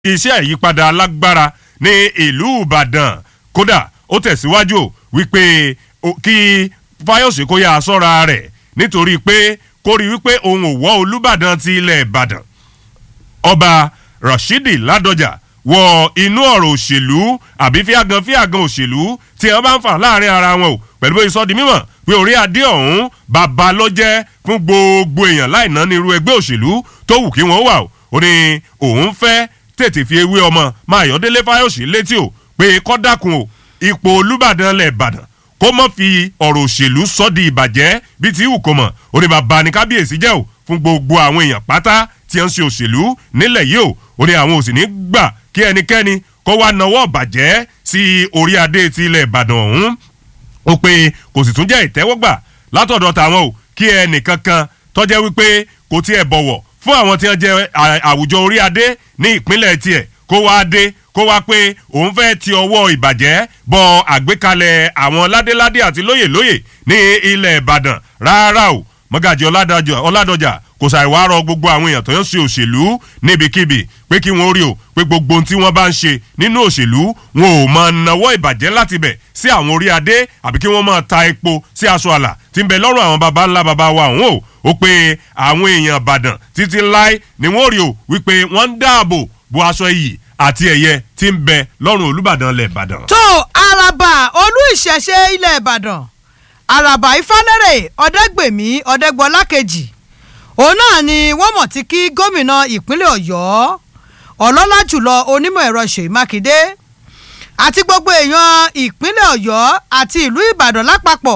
iṣẹ́ ìyípadà alágbára ní ìlú ìbàdàn kódà ó tẹ̀síwájú wípé kí fáyọ̀sì kó yá sọ́ra rẹ̀ nítorí pé kó rí wípé òun ò wọ́ olùbàdàn ti ilẹ̀ ìbàdàn ọba rashidi ládọjà wọ inú ọ̀rọ̀ òṣèlú àbí fíàgàn fíàgàn òṣèlú tí wọ́n bá ń fà láàrin ara wọn o pẹ̀lú bó sọ di mímọ̀ pé orí adé ọ̀hún bàbá ló jẹ́ fún gbogbo èèyàn láì ná ní irú ẹgbẹ́ òṣèlú tó wù kí wọ́n wà o ó ní òun fẹ́ tètè fi ewé ọmọ máa yọ̀délé fáyọ̀sì létí o pé kọ́ dákun o ipò olùbàdàn lẹ̀ ìbàdàn kó mọ̀ fi ọ̀rọ̀ òṣèlú sọ́ di ìbàjẹ́ bíi ti wù kó mọ̀ ó ní bàbá ní kábíyèsí jẹ́ o fún gbogbo àwọn èèyàn pátá tí ń ṣe òṣèlú nílẹ̀ yìí o ó ní àwọn òsì ní gbà kí ẹnikẹ́ni kó wá nawọ́ bàjẹ́ sí orí adé ti ilẹ̀ ìbàdàn ọ̀hún ó pé kò sì tún jẹ́ ìtẹ́wọ́gbà látọ̀dọ̀ tàwọn o kí ẹnìkankan tọ́jẹ́ wípé kò tiẹ̀ bọ̀wọ̀ fún àwọn tí wọ́n jẹ́ àwùjọ orí adé ní ìpínlẹ̀ tiẹ̀ kó wá dé kó wá pé òun fẹ́ ti ọwọ́ ìbàjẹ́ bọ àgbékalẹ̀ àwọn ládéládé àti lóyèlóyè ní ilẹ̀ ìbàdàn rárá o mọ́gàjì ọ̀làdọ̀jà kò ṣàìwá rọ gbogbo àwọn èèyàn tó ń ṣe òṣèlú níbikíbi pé kí wọ́n rí o pé gbogbo ohun tí wọ́n bá ń ṣe nínú òṣèlú wọn ò máa nawọ́ ìbàjẹ́ láti bẹ̀ sí àwọn orí adé àbí kí wọ́n máa ta epo sí aṣọ àlà tí ń bẹ lọ́rùn àwọn baba ńlá baba wa ọ̀hún o ó pé àwọn èèyàn ìbàdàn títí láé ni wọ́n rí o wípé wọ́n ń dáàbò bo aṣọ iyì àti ẹ̀yẹ tí ń bẹ lọ́rùn olùbàdàn ilẹ̀ ìbàdàn. tó araba olú ìṣẹ̀ṣe ilẹ̀ ìbàdàn araba ifálẹ́rẹ̀ ọ̀dẹ́gbèmí ọ̀dẹ́gbọ́lá kejì òun náà ni wọ́n mọ̀ tí kí gómìnà ìpínlẹ̀ ọ̀yọ́ ọlọ́lá jùlọ onímọ̀ ẹ̀rọ ṣèyí mákindé àti gbogbo èèyàn ìpínlẹ̀ ọ̀yọ́ àti ìlú ìbàdàn lápapọ̀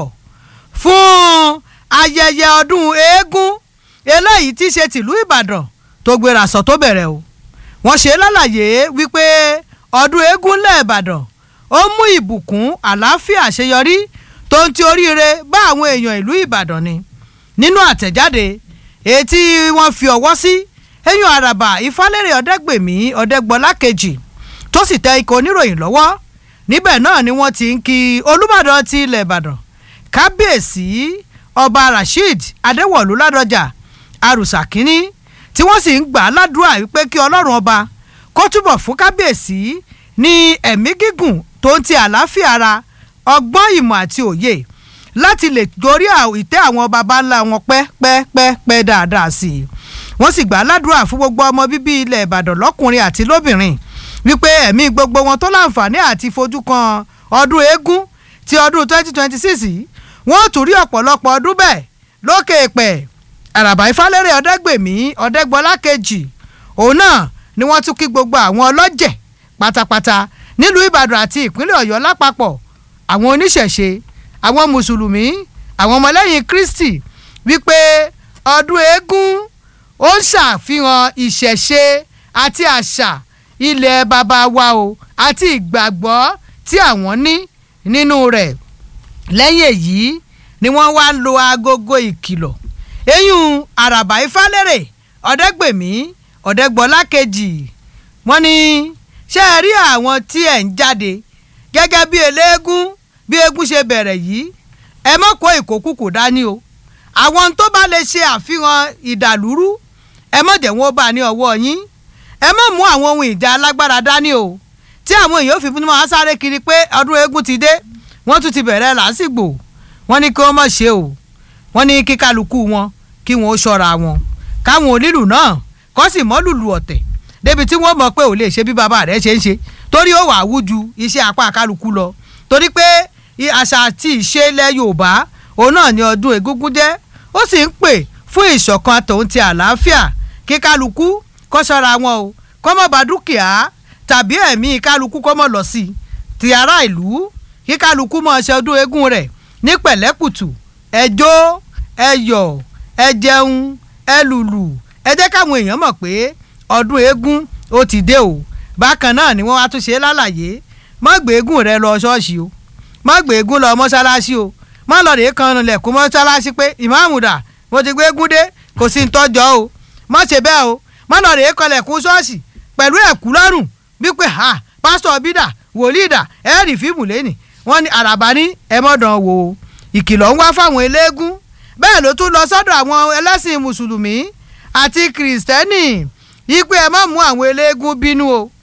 fún ayẹyẹ ọdún eégún eléyìí tí í ṣe tìlú ìbàdàn tó gbéra sọ tó bẹ̀rẹ̀ o wọ́n ṣe lálàyé wípé ọdún eégún lẹ́ẹ̀bàdàn ó mú ìbùkún àlàáfíà àṣeyọrí tó ń ti oríire bá àwọn èèyàn ìlú ìbàdàn ni nínú àtẹ̀jáde ètí wọ́n fi ọwọ́ sí eyín àràbà ìfálẹ́rẹ̀ ọ̀dẹ́gbèmí ọ̀dẹ́gbọ́lá kejì tó sì tẹ ikọ̀ oníròyìn lọ́wọ́ níbẹ̀ náà ni wọ́n ti ń kí olùbàdàn ti ilẹ̀ ìbàdàn kábíyèsí ọba rasheed adéwọ̀lú ládọjà arùsà kínní tí wọ́n sì ń gbà á ládùúrà wípé kí ọlọ́run ọba kó túbọ̀ fún kábíyèsí ní ẹ̀mí gígùn tó ń ti àlàáfíà ara ọgbọ́n ìmọ̀ àti òye láti lè gorí ìtẹ́ àwọn baba ńlá wọn pẹ́ pẹ́ pẹ́ pẹ́ dáadáa sí i wọ́n sì gbà á ládùúrà fún gbogbo ọmọ bíbí ilẹ̀ ìbàdàn lọ́kùnrin àti lóbìnrin wípé ẹ̀mí gbogbo wọn tó láǹfààní àti fojú kan ọdún eégún ti ọdún 2026 yìí wọ́n tún rí ọ̀pọ̀lọpọ̀ ọdún bẹ́ẹ̀ lókè pẹ̀ àràbà ìfálẹ́rẹ̀ ọ̀dẹ́gbèmí ọ̀dẹ́gbọ́lá kejì òun náà ni wọ́n tún kí gbogbo àwọn ọlọ́jẹ̀ pátápátá nílùú ìbàdàn àti ìpínlẹ̀ ọ̀yọ́ lápapọ̀ àwọn oníṣẹ̀ṣe àwọn mùsùlùmí àwọn ọmọlẹ́yìn kristi wípé ọdún eégún ó ń ṣàfihàn ìṣẹ̀ṣe àti àṣà ilẹ̀ baba wa o àti ìgbàgbọ́ tí àwọn ní nínú rẹ̀ lẹ́yìn èyí ni wọ́n wá ń lo agogo ìkìlọ̀ eyín àràbà ifálẹ́rẹ̀ ọ̀dẹ́gbèmí ọ̀dẹ́gbọ́lá kejì wọ́n ní ṣé ẹ rí àwọn tí ẹ̀ ń jáde gẹ́gẹ́ bí eléégún bí eégún ṣe bẹ̀rẹ̀ yìí ẹ mọ̀ kó ìkókùkù dání o àwọn tó bá lè ṣe àfihàn ìdàlúrú ẹ mọ̀ jẹ́ wọn ó bá ní ọwọ́ yín ẹ mọ̀ mú àwọn ohun ìjà alágbára dání o tí àwọn èèyàn fi fún wọn sáré kiri pé ọdún eégún ti dé wọ́n tún ti bẹ̀rẹ̀ làásìgbò wọ́n ní kí wọ́n mọ̀ ṣe o wọ́n ní kí kálukú wọn kí wọ́n ó ṣọ́ra wọn káwọn onílù náà kọ́ sì mọ́ lùlù ọ̀tẹ̀ débi tí wọ́n mọ̀ pé ò lè ṣe bí bàbá rẹ̀ ṣe ń ṣe torí ó wà wú ju iṣẹ́ apá kálukú lọ torí pé àṣà àti ìṣe ilẹ̀ yorùbá òun náà ni ọdún egúngún jẹ́ ó sì ń pè fún ìṣọ̀kan tòun ti àlàáfíà kí kálukú kó ṣọ́ra wọn o kó mọ̀ bá dúkìá tàbí ẹ̀mí kálukú kó mọ̀ lọ sí i ti ará ìlú kí kálukú mọ̀ ṣe ọdún eégún rẹ̀ ní pẹ̀lẹ́kùtù ẹ jó ẹ yọ̀ ẹ jẹun ẹ lùlù ẹ jẹ́ káwọn èèyàn mọ̀ pé ọdún eégún ó ti dé o bákan náà ni wọ́n wá tún ṣe lálàyé má gbé eégún rẹ lọ ṣọ́ọ̀ṣì o má gbé eégún lọ mọ́ṣáláṣí o má lọ rèé kan lẹ̀kún mọ́ṣáláṣí pé ìmáàmù dà mo ti gbé eégún dé kò sí ń tọ́jọ́ o má ṣe bẹ́ẹ̀ o má lọ rèé kan lẹ̀kún ṣọ́ọ̀ṣì pẹ̀lú ẹ̀kú lọ́rùn wípé ha pásítọ̀ bídà wòlíì dà ẹ̀ẹ́rì fíìmù lẹ́nì wọ́n ní àràbà ní ẹ̀mọ́dàn wò ó ìkìlọ̀ ń wá fáwọn eléégún bẹ́ẹ̀ ló tún lọ sọ́dọ̀ àwọn ẹlẹ́sìn mùsùlùmí àti kìrìsìtẹ́nì yí pé ẹ má mú àwọn eléégún bínú o